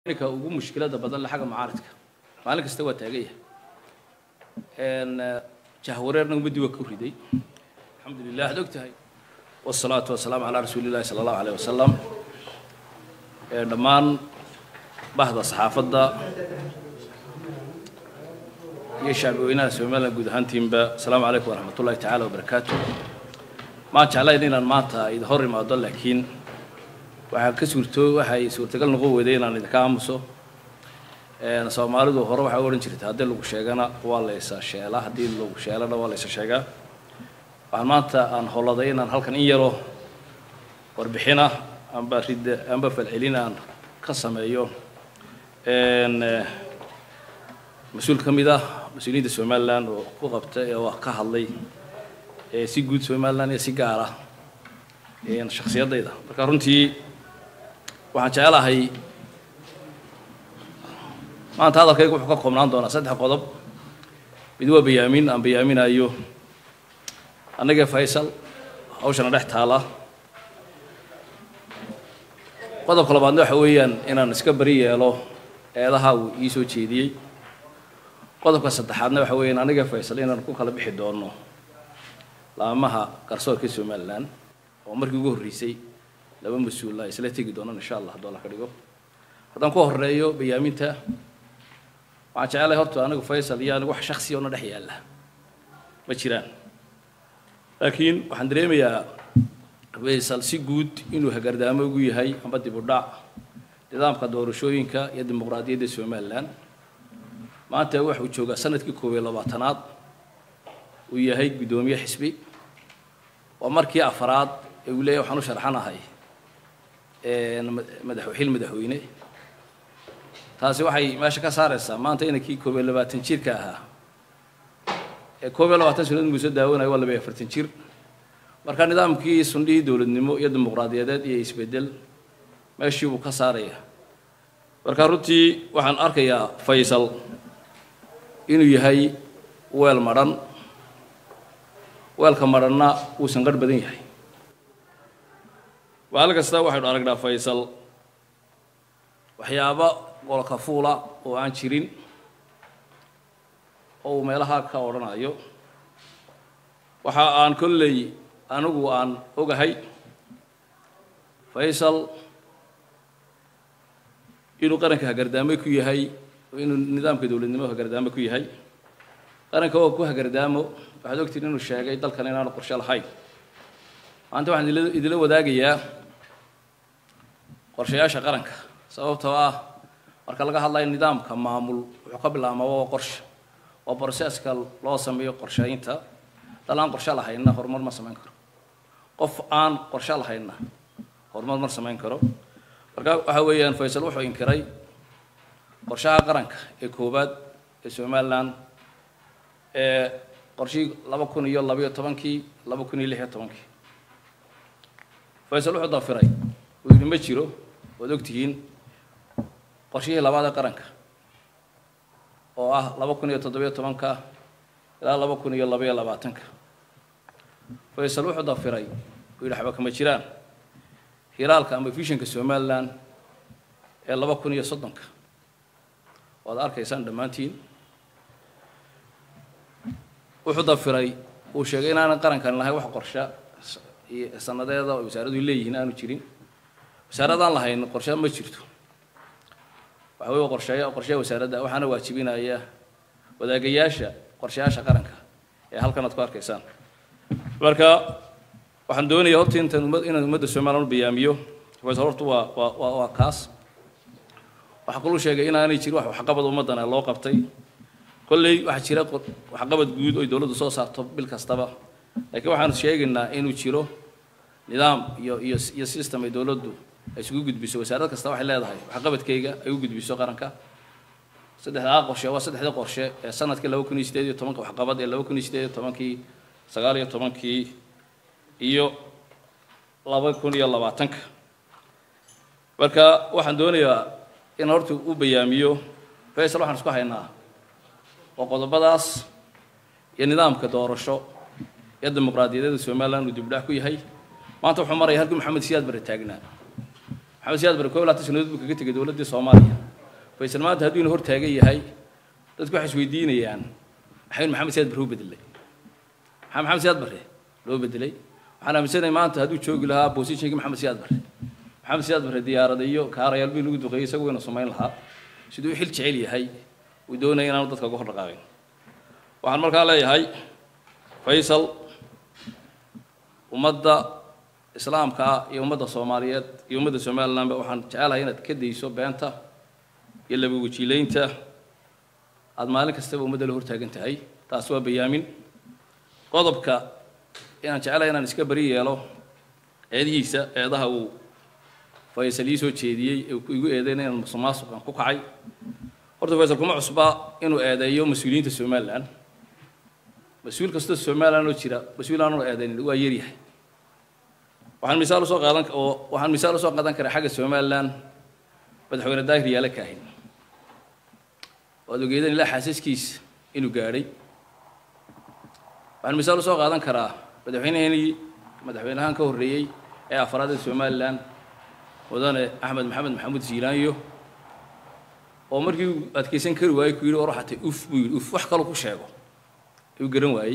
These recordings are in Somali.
ninka ugu mushkilada badan le xagga mucaaridka maalin kasta waa taagan yahay jahwareerna ummaddii waa ku riday alxamdu lilah ad og tahay wasalaatu wasalaamu calaa rasuuli illahi sala allahu aleyh wasalam dhammaan bahda saxaafadda iyo shacbi weynaha somalilan guud ahaantiinba asalaamu calaykum waraxmat ullahi tacaala wabarakaatu maan jeclayn inaan maanta idin hor imaado laakiin waxaa ka suurto waxay suurtagal noqon weyday inaan idinka aamuso soomaalidu hore waxay u odhan jirtay haddii lagu sheegana waa laysa sheelaa haddii lagu sheelana waa laysa sheegaa waxaan maanta aan holladay inaan halkan in yaro warbixina amba ridda amba falcelin aan ka sameeyo mas-uul ka mid ah mas-uuliyiinta somalilan oo ku qabta oo ka hadlay si guud somalilan iyo si gaar ah shakhsiyaddayda marka runtii waxaan jecelahay maanta hadalkayga wuxuu ka koobnaan doonaa saddex qodob mid waa bayaamin aan bayaaminayo annagee faysal hawshana dhex taala qodobka labaadna waxa weeyaan inaan iska bari yeelo eedaha uu ii soo jeediyey qodobka saddexaadna waxa weeyaan annagee faysal inaan ku kala bixi doono laamaha garsoorka somalilan oo markii ugu horreysay laba mas-uula isla tegi doonaan insha allah hadduu alla ka dhigo haddaan ku horeeyo bayaaminta waxaan jecelahay horta anigu faysal iyo anigu wax shaksiya ona dhex yaalla ma jiraan laakiin waxaan dareemayaa faysal si guud inuu hagardaamo ugu yahay amba dib u dhac nidaamka doorashooyinka iyo dimuqraadiyadda somalilan maanta waxuu joogaa sanadkii koob iyo labaatanaad uu yahay guddoomiye xisbi waa markii afaraad ee uu leeyahy waxaan u sharxanahay madax xil madaxweyne taasi waxay meesha ka saaraysaa maanta inankii koob iyo labaatan jirka ahaa ee koob iyo labaatan sanadood muuse daawanayo waa laba iyo afartan jir marka nidaamkii sundhihii dowladnimo iyo dimuqraadiyadeed iyo isbeddel meeshii buu ka saaraya marka runtii waxaan arkayaa faysal inuu yahay weel madhan weelka madhanna uusan qarh badan yahay maalin kasta waxaynu aragnaa faysal waxyaaba qolka fuula oo aan jirin oo uu meelaha ka odhanayo waxa aan kolley anigu aan ogahay faysal inuu qaranka hagardaamo ku yahay inuu nidaamka dowladnimo hagardaamo ku yahay qaranka oo ku hagardaamo waxaad ogtiin inuu sheegay dalkan inaanu qorshe lahayn maanta waxaan idila wadaagayaa qorshayaasha qaranka sababtoo ah marka laga hadlayo nidaamka maamul wuxuu ka bilaabmaa waa qorshe waa broseska loo sameeyo qorshaynta dal aan qorshe lahaynna horumar ma samayn karo qof aan qorshe lahaynna horumar ma samayn karo marka waxa weeyaan faysal wuxuu inkiray qorshaha qaranka ee koowaad ee somalilan ee qorshihii laba kun iyo labayo tobankii laba kun iyo lix iyo tobankii faysal wuxuu dafiray uu yidhi ma jiro waad ogtihiin qorshihii labaad ee qaranka oo ah laba kun iyo toddobiyo tobanka ilaa laba kun iyo labaiyo labaatanka faysal wuxuu dafiray uu yidhi waxba kama jiraan hiraalka ama vishanka somalilan ee laba kun iyo soddonka waad arkaysaan dhammaantiin wuxuu dafiray uu sheegay inaanan qarankan lahayn wax qorshe sanadeeda oo wasaaradu leeyihiin aanu jirin wasaaradaan lahayn qorshe ma jirto waxa wey qorsheeya qorsheya wasaaradda waxaana waajibinaya wadaagayaasha qorshayaasha qaranka ee halkan aad ku arkaysaan marka waxaan doonaya horta intaan umad inaan ummadda somalilan u bayaamiyo faysal horta waa waa waa waa kaas waxaa kaluu sheegay inaanay jirin wax waxqabad ummaddana loo qabtay kolley waxaa jira waxqabad guud oy dowladdu soo saarto bil kastaba laakiin waxaanu sheegaynaa inuu jiro nidaam iyo iyo iyo system ay dowladdu ay isugu gudbiso wasaarad kasta waxay leedahay waxqabadkayga ay u gudbiso qaranka saddexdaa qorshe waa saddexdii qorshe ee sanadkii laba kun iyo sideed iyo tobanka waxqabad ee laba kun iyo sideed iyo tobankii sagaal iyo tobankii iyo laba kun iyo labaatanka marka waxaan doonayaa in horta u bayaamiyo faysal waxaan isku haynaa oo qodobadaas iyo nidaamka doorasho iyo dimuqraadiyadeeda somalilan uu dibdhac ku yahay maanta wuxuu maraya halkii maxamed siyaad bare taagnaa maxamed siyaad bare koob laatan sanadood buu kaga tegay dowladdii soomaaliya faysal maanta hadduu ina hor taagan yahay dadku waxay isweydiinayaan maxaynu maxamed siyaad bare u bedelay maxaa maxamed siyaad bare loo bedelay waxaan aaminsanahay maanta hadduu joogi lahaa bosishinkii maxamed siyaad bare maxamed siyaad bare diyaarada iyo kaarayaal bii lagu duqeeyey isagu ina samayn lahaa siduu u xil jecel yahay uu doonaya inaanu dadka uga hor dhaqaaqin waxaan markaa leeyahay faysal ummadda islaamka ah iyo ummadda soomaaliyeed iyo ummadda somalilandba waxaan jecelahay inaad ka dayso beenta iyo laba wajiileynta aada maalin kastaba ummadda la hortaagan tahay taas waa bayaamin qodobka inaan jecelahay inaan iska beri yeelo eedihiisa eedaha uu faysal ii soo jeediyey ee igu eedeyna inaan musuqmaasuqan ku kacay horta faysal kuma cusba inuu eedeeyo mas-uuliyiinta somaliland mas-uul kastoo somaliland oo jira mas-uul aanuu eedeynin waa yaryahay waxaan misaal usoo qaadan oo waxaan misaal usoo qaadan karaa xagga somaliland madaxweyne daahir yaale kaahin waad ogeedeen ilaa xaasaskiisa inuu gaadhay waxaan misaal usoo qaadan karaa madaxweyneheenii madaxweynahan ka horreeyey ee afraad ee somaliland mudane axmed maxamed maxamuud ziilaanyo oo markii uu adkaysan kari waayey ku yidhi or waxatay uf buu yidhi uf wax kaloo ku sheego ayuu garan waayey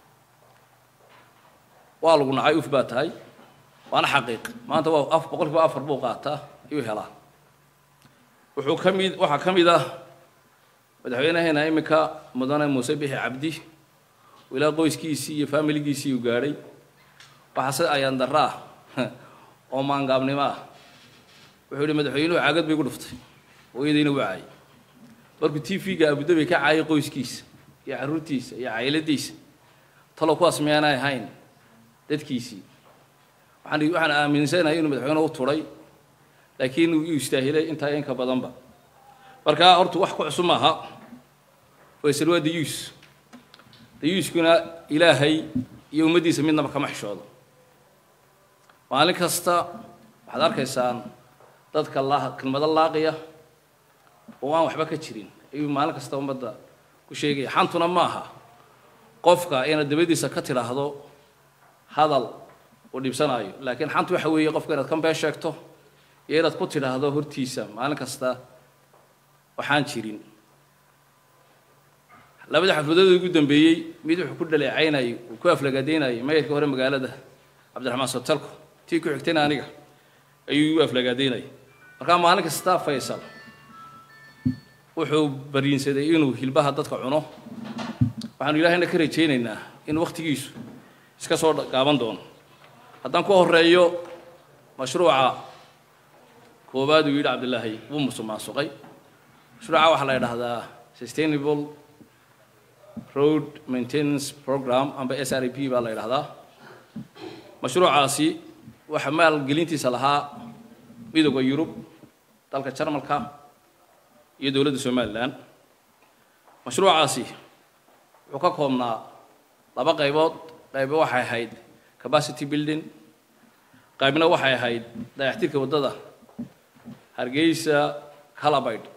waa lagu nacay uf baa tahay waana xaqiiq maanta waa af boqolkiiba afar buu qaataa ayuu helaa wuxuu ka mid waxaa ka mid ah madaxweynaheena iminka mudane muuse bixi cabdi ilaa qoyskiisii iyo faamiligiisii uu gaadhay waxaa se ayaan darro ah oo maangaabnimo ah wuxuu yihi madaxweynuhu caagad bay gu dhuftay hooyadayna waa caayay markuu t v-ga abudabi ka caayay qoyskiisa iyo carruurtiisa iyo cayladiisa talow kuwaas miyaanay ahayn dadkiisii waxaan waxaan aaminsanahay inuu madaxweynuhu u turay laakiin uu istaahilay intaa inka badanba marka horta wax ku cusub maaha faysal waa dayuus dayuuskuna ilaahay iyo ummaddiisa midnaba kama xishoodo maalin kasta waxaad arkaysaan dadka laa kelmado laaqiya oo aan waxba ka jirin ayuu maalin kasta ummadda ku sheegaya xantuna ma aha qofka inaad dabadiisa ka tidhaahdo hadal uu dhibsanaayo laakiin xantu waxa weeye qofka inaad ka been sheegto iyo inaad ku tidhaahdo hortiisa maalin kasta waxaan jirin labada xafladood ugu dambeeyey mid wuxuu ku dhaleecaynayay uu ku aflagaadaynayay mayrka hore magaalada cabdiraxmaan sotalko tii ku xigtayna aniga ayuu igu aflagaadaynayay markaa maalin kasta faysal wuxuu bariinsaday inuu hilbaha dadka cuno waxaanu ilaahayna ka rajaynaynaa in wakhtigiisu iska soo gaaban doono haddaan ku horeeyo mashruuca koowaad uu yidhi cabdilaahi wuu musuqmaasuqay mashruuca waxaa la yidhaahdaa sustainable road maintenance program amba s r p baa la yidhahdaa mashruucaasi waxa maalgelintiisa lahaa midooda yurub dalka jarmalka iyo dowladda somalilan mashruucaasi wuxuu ka koobnaa laba qaybood qaybo waxay ahayd capacity building qaybna waxay ahayd dayaxtirka waddada hargeysa calabayd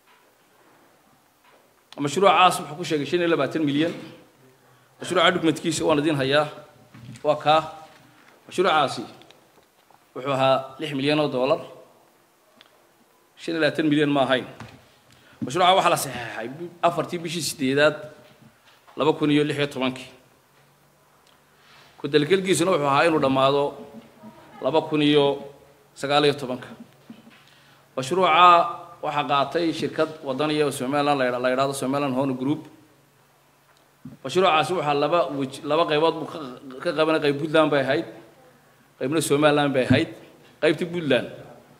mashruucaas wuxuu ku sheegay shan iyo labaatan milyan mashruuca dhugmadkiisa waan idiin hayaa waa kaa mashruucaasi wuxuu ahaa lix milyan oo dollar shan iyo labaatan milyan ma ahayn mashruuca waxaa la saxeexay afartii bishii sideedaad laba kun iyo lix iyo tobankii ku-dalgelkiisuna wuxuu ahaa inuu dhammaado laba kun iyo sagaal iyo tobanka mashruuca waxaa qaatay shirkad wadaniya oo somaliland la la yidhahdo somaliland hone group mashruucaasi waxaa laba wej laba qaybood buu ka ka qabanay qayb puntland bay ahayd qaybna somaliland bay ahayd qaybtii puntland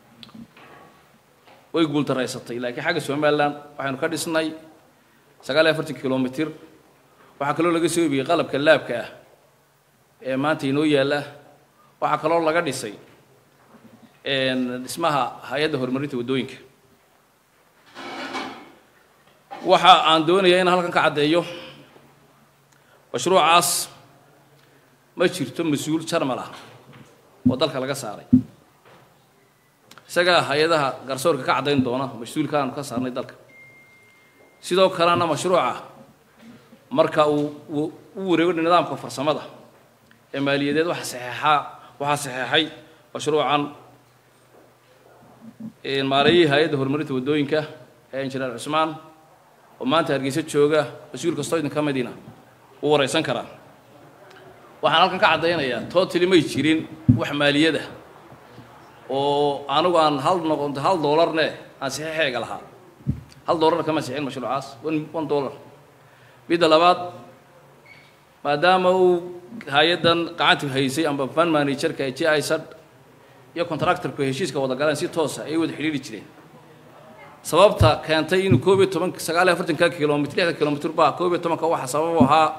way guultaraysatay laakiin xagga somaliland waxaynu ka dhisnay sagaal iyo afartan kilomitr waxaa kaloo laga soo ibiyey qalabka laabka ah ee maanta inoo yaalla waxaa kaloo laga dhisay dhismaha hay-adda horumarinta waddooyinka waxa aan doonayaa inaan halkan ka caddeeyo mashruucaas ma jirto mas-uul jarmal ah oo dalka laga saaray isagaa hay-adaha garsoorka ka caddayn doona mas-uulka aanu ka saarnay dalka sidoo kalena mashruuca marka uu u wareego nidaamka farsamada ee maaliyadeed waxa saxeexaa waxaa saxeexay mashruucan maareeyihii hay-adda horumarinta waddooyinka ee injineer cusmaan oo maanta hargeysa jooga mas-uul kastoo idin ka midina wuu waraysan karaa waxaan halkan ka caddaynayaa tootali may jirin wax maaliyada oo anigu aan hal noqonto hal doolarne aan saxiixeega lahaa hal doolarna kama sixin mashruucaas one one dollar midda labaad maadaama uu hay-addan gacanta haysay amba fan managerka ee j isad iyo contractorku heshiiska wada galeen si toosa ay wada xidhiiri jireen sababta keentay inuu koob iyo toban sagaal iyo afartanka kilomitr lixda kilomitr baa koob iyo tobanka waxa sabab u ahaa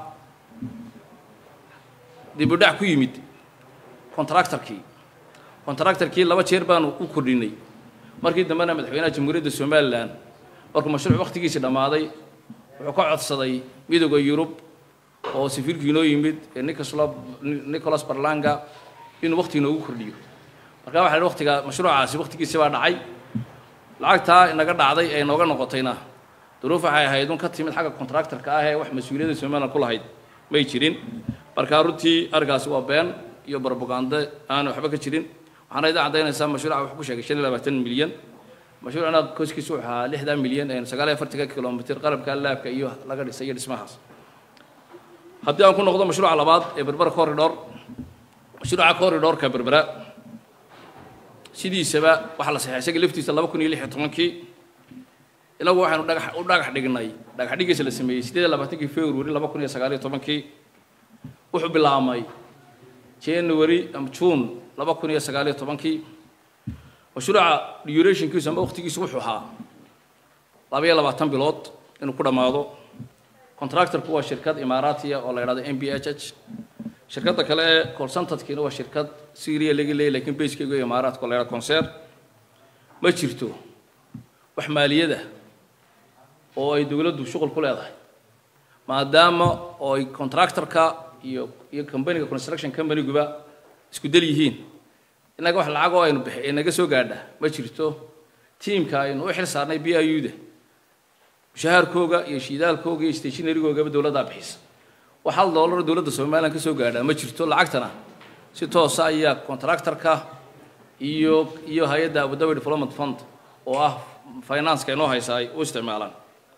dibudhac ku yimid contractorkii contractorkii laba jeer baanu u kordhinay markii dambena madaxweynaha jamhuuriyadda somalilan markuu mashruuc wakhtigiisii dhammaaday wuxuu ka codsaday midooda yurub oo safiirkii inoo yimid ee nicola nicholas barlanga inuu wakhti inoogu kordhiyo markaa waxa la waktiga mashruucaasi wakhtigiisi baa dhacay lacagtaa inaga dhacday ee inooga noqotayna duruuf waxay ahayd un ka timid xagga contractorka ah ee wax mas-uuliyadda somalilan ku lahayd may jirin markaa runtii arrinkaasi waa been iyo barbagande aana waxba ka jirin waxaana idin caddaynaysaa mashruuca wuxuu ku sheegay shan iyo labaatan milyan mashruucna koskiisu wuxuu ahaa lixdan milyan ee sagaal iyo afartanka kilomitr qalabka laabka iyo laga dhisay iyo dhismahaas haddii aan ku noqdo mashruuca labaad ee berbera corridor mashruuca corridorka berbera sidiisaba waxaa la saxeexay isaga laftiisa laba kun iyo lix iyo tobankii inagu waxaynu dhagax u dhagax dhignay dhagax dhigiisa la sameeyey sideed iyo labaatankii february laba kun iyo sagaal iyo tobankii wuxuu bilaabmay january ama june laba kun iyo sagaal iyo tobankii mashruuca durationkiisu ama waqtigiisu wuxuu ahaa laba iyo labaatan bilood inuu ku dhammaado contractorku waa shirkad imaaraatiya oo la yidhahdo m b h h shirkadda kale ee colsantadkiina waa shirkad syria laga leeyay lakiin baskeyga imaaraadka oo la yidhahdo concer ma jirto wax maaliyada oo ay dowladdu shuqul ku leedahay maadaama oo ay contractorka iyo iyo companyga construction companyguba isku del yihiin innaga wax lacag oo aynu bixi inaga soo gaadha ma jirto tiimka aynu u xil saarnay b i u da mushahaarkooga iyo shiidaalkooga iyo stationarygoogaba dowladdaa bixisa wax hal doolar dowladda somalilan ka soo gaadhaa ma jirto lacagtana si toosa ayaa contractorka iyo iyo hay-adda abudabi development fund oo ah financeka inoo haysa ay u isticmaalaan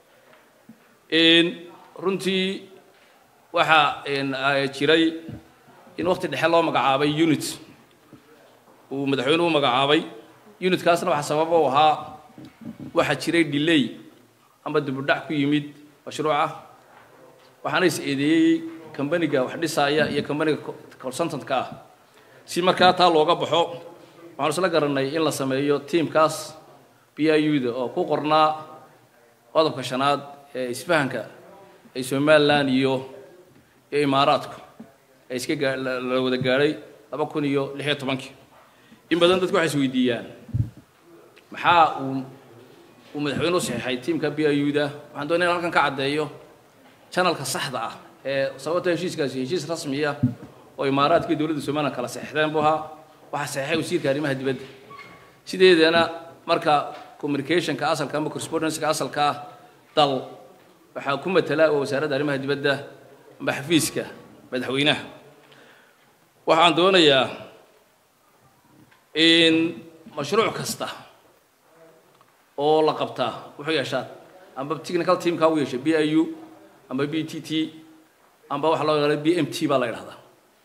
runtii waxaa jiray in waqti dhexe loo magacaabay unit uu madaxweynuhu u magacaabay unitkaasna waxaa sababa u ahaa waxaa jiray delay amba dibudhac ku yimid mashruuca waxaana is eedeeyey combaniga wax dhisaaya iyo combaniga consultantka ah si markaa taa looga baxo waxaanu isla garanay in la sameeyo tiamkaas b i u da oo ku qornaa qodobka shanaad ee isfahanka ay somalilan iyo iyo imaaraadku ee iska gaa la wada gaadhay laba kun iyo lix iyo tobankii in badan dadku waxay is weydiiyaan maxaa uu uu madaxweyne u saxiixay tiamka b i u da waxaan doonaya in halkan ka caddeeyo janalka saxda ah ee sababta heshiiskaasi heshiis rasmiya oo imaaraadkii dowladda somalilan kala saxeixdeen buu ahaa waxaa saxeixay wasiirka arrimaha dibadda sideedana marka communicationka asalka ama correspondenceka asalka ah dal waxaa ku matala oo wasaaradda arrimaha dibadda amba xafiiska madaxweynaha waxaan doonayaa in mashruuc kasta oo la qabtaa wuxuu yeeshaa amba technical teamka u yeeshay b i u amba b t t amba waxa loo yaqaana b m t baa la yidhahdaa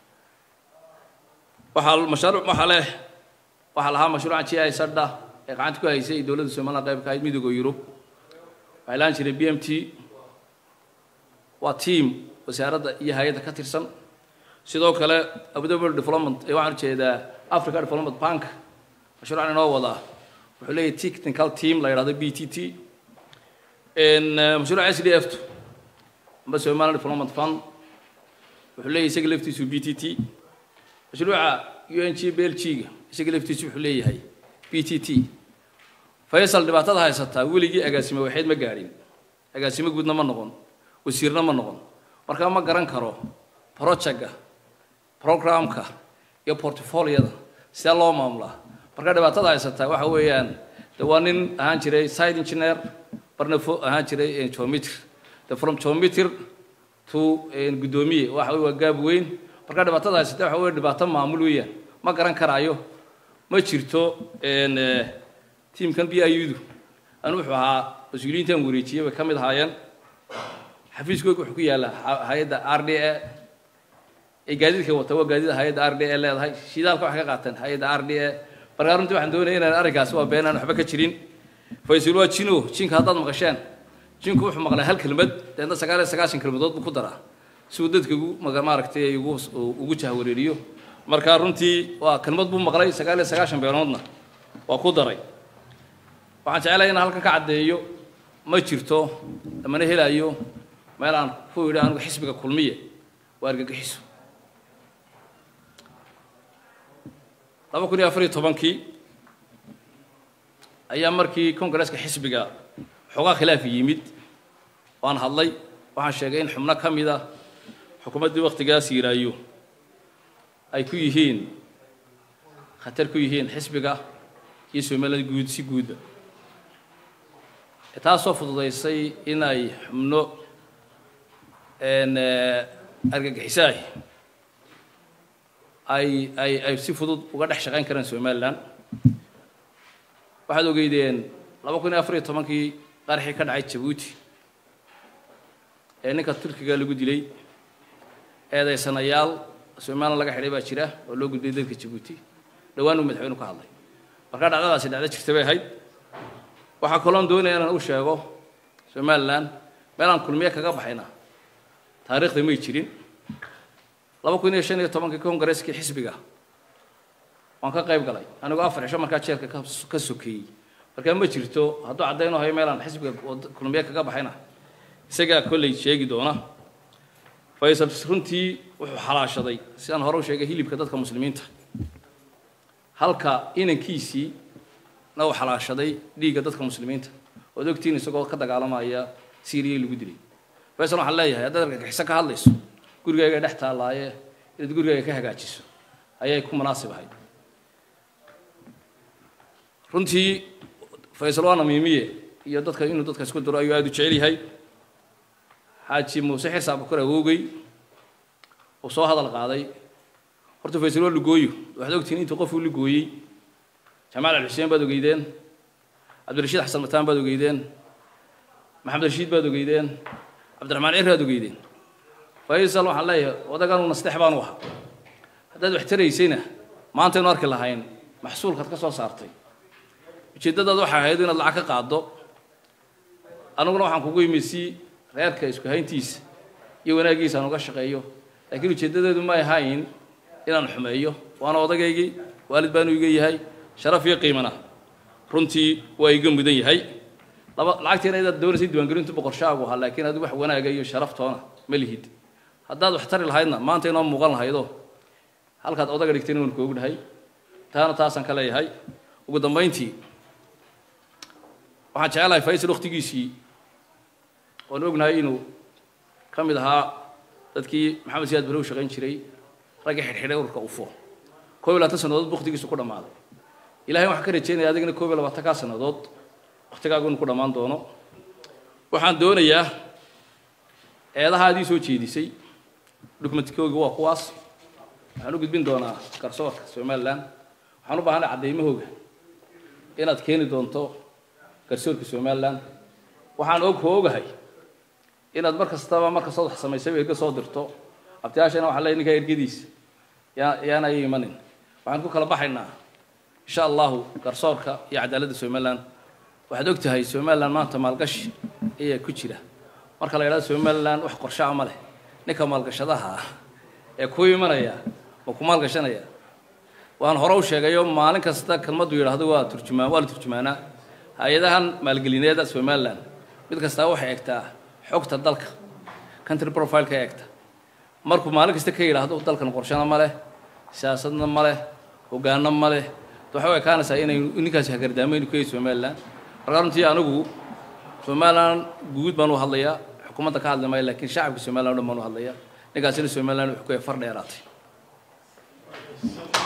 waxaa mashruuc waxaa leh waxaa lahaa mashruuca g i sadha ee gacanta ku haysay dowladda somaliland qayb ka ahayd midooda yurub waxay laan jireen b m t waa team wasaaradda iyo hay-adda ka tirsan sidoo kale abudabi development ee waxaan ujeedaa africa development bank mashruucan inoo wadaa wuxuu leeyahay technical team la yidhahdo b t t mashruuca s d f t amba somaliland development fund wuxuu leeyahay isaga laftiisu b t t mashruuca u n g b l g ga isaga laftiisu wuxuu leeyahay b t t faysal dhibaatada haysataa weligii agaasimo waxayd ma gaadhin agaasimo guudna ma noqon wasiirna ma noqon markaa ma garan karo projectga programka iyo portfoliyada sidee loo maamulaa markaa dhibaatada haysataa waxa weeyaan de waa nin ahaan jiray side engineer barna fo ahaan jiray geometry de from geometry to guddoomiye waxa wey waa gaab weyn markaa dhibaatada haysata waxa wey dhibaato maamul weeyaan ma garan karaayo ma jirto tiimkan b i du anu wuxuu ahaa mas-uuliyiintan wareejiyey bay ka mid ahaayeen xafiiskooga wuxuu ku yaallaa hay-adda r d a ee gaadiidka wata waa gaadiida hay-adda r d a leedahay shidaalka waxay ka qaateen hay-adda r d a markaa runtii waxaan doonaya inaan arrinkaasi waa been aan waxba ka jirin faysal waa jino jinka haddaad maqasheen jinku wuxuu maqlay hal kelmad deedna sagaal iyo sagaashan kelmadood buu ku daraa si uu dadka ugu maaragtay ugu ugu jahwareeriyo markaa runtii waa kelmad buu maqlay sagaal iyo sagaashan beenoodna waa ku daray waxaan jecelahay inaan halkan ka caddeeyo ma jirto lamana helayo meel aan ku yidhi anigu xisbiga kulmiye waa argagixiso laba kun iyo afar iyo tobankii ayaa markii kongareeska xisbiga xoogaa khilaaf yimid waan hadlay waxaan sheegay in xubno ka mid a xukuumaddii waktigaas yiraayo ay ku yihiin khatar ku yihiin xisbiga iyo somaliland guud si guudba taasoo fududaysay in ay xubno argagixisaah ay ay ay si fudud uga dhex shaqayn karaan somaliland waxaad ogeydeen laba kun iyo afar iyo tobankii qaraxii ka dhacay jabuuti ee ninka turkiga lagu dilay eedaysanayaal somaliland laga xidhay baa jira oo loo gudbiyay dalka jabuuti dhowaan uu madaxweynu ka hadlay markaa dhacdadaasi dhacdo jirta bay ahayd waxaa kaloon doonaya inaan u sheego somaliland meel aan kulmiye kaga baxayna taariikhda may jirin laba kun iyo shan iyo tobankii kongareskii xisbiga waan ka qayb galay anigoo afar cisho markaa jeelka ka sokeeyey markaa ma jirto hadduu caddaynoo hayo meel aan xisbiga kulmiye kaga baxayna isagaa kolley sheegi doona faysal runtii wuxuu xalaashaday sidaan hore u sheegay hilibka dadka muslimiinta halka inankiisii na uu xalaashaday dhiigga dadka muslimiinta ood ogtiin isagoo ka dagaalamaya syriya lagu dilay faysal waxaan leeyahay haddaad argagixiso ka hadlayso gurigayga dhex taallaaye inaad gurigayga ka hagaajiso ayay ku munaasib ahayd runtii faysal waana miimiye iyo dadka inuu dadka isku diro ayuu aada u jecel yahay xaaji muuse xirsa abukar awoogey uu soo hadal qaaday horta faysal waa lugooyo waxaad ogtihiin intuu qofuu lugooyey jamaal alxuseen baad ogeydeen cabdirashiid xasan mataan baad ogeydeen maxamed rashiid baad ogeydeen cabdiraxmaan cir baad ogeydeen faysal waxaan leeyahay odaganuu nasteex baanu ahaa haddaad wax taraysayna maantaynu arki lahayn maxsuulkaad ka soo saartay ujeeddadaad waxay ahayd inaad lacag ka qaaddo aniguna waxaan kugu yimi si reerka isku hayntiisa iyo wanaaggiisa aan uga shaqeeyo laakiin ujeeddadeedu ma ahayn inaan xumeeyo waana odagaygii waalid baanu iga yahay sharaf iyo qiimana runtii waa iga mudan yahay laba lacagtiina idaad doonaysay diiwaangelintu boqorshaagu ahaa laakiin adigu wax wanaaga iyo sharaftoona ma lihid haddaad wax tari lahaydna maanta inoo muuqan lahaydo halkaad odaga dhigtayna waan koogu dhahay taana taasaan ka leeyahay ugu dambayntii waxaan jecelahay faysal waktigiisii oon ognahay inuu ka mid ahaa dadkii maxamed siyaad bare u shaqayn jiray ragga xidhxidhay ururka ufo koob iyo labaatan sannadood bu waktigiisu ku dhammaaday ilahay waxaan ka rajeynaya adigana koob iyo labaatankaa sannadood waktigaagu inu ku dhammaan doono waxaan doonayaa eedaha adii soo jeedisay dokumentkooga waa kuwaas waxaan u gudbin doonaa garsoorka somaliland waxaan u baahanay caddaymahooga inaad keeni doonto garsoorka somaliland waxaan og hoogahay inaad mar kastaba mar kastood wax samaysaba erga soo dirto abtiyaashana waxaan leeyahy ninkaa ergadiisa yaa yaana ay imanin waxaan ku kala baxaynaa insha allahu garsoorka iyo cadaaladda somaliland waxaad og tahay somaliland maanta maalgashi ayaa ku jira marka la yidhahdo somaliland wax qorshaa ma leh ninka maalgashadaha ah ee ku imanaya ma ku maalgashanaya waan hore u sheegayo maalin kasta kelmaddu yidhaahdo waa turjumaan waa la turjumaanaa hay-adahan maalgelineeda somaliland mid kastaa waxay egtaa xogta dalka country profileka eegta markuu maalin kasta ka yidhaahdo dalkan qorshana ma leh siyaasadna ma leh hogaano ma leh waxay u ekaanaysaa inay ninkaasi hagardaameynu ku yahay somaliland markaa runtii anigu somaliland guud baan u hadlayaa xukuumadda ka hadli maayo laakiin shacabka somaliland o dhan baan u hadlayaa ninkaasina somaliland wuxuu ku yahay far dheeraatay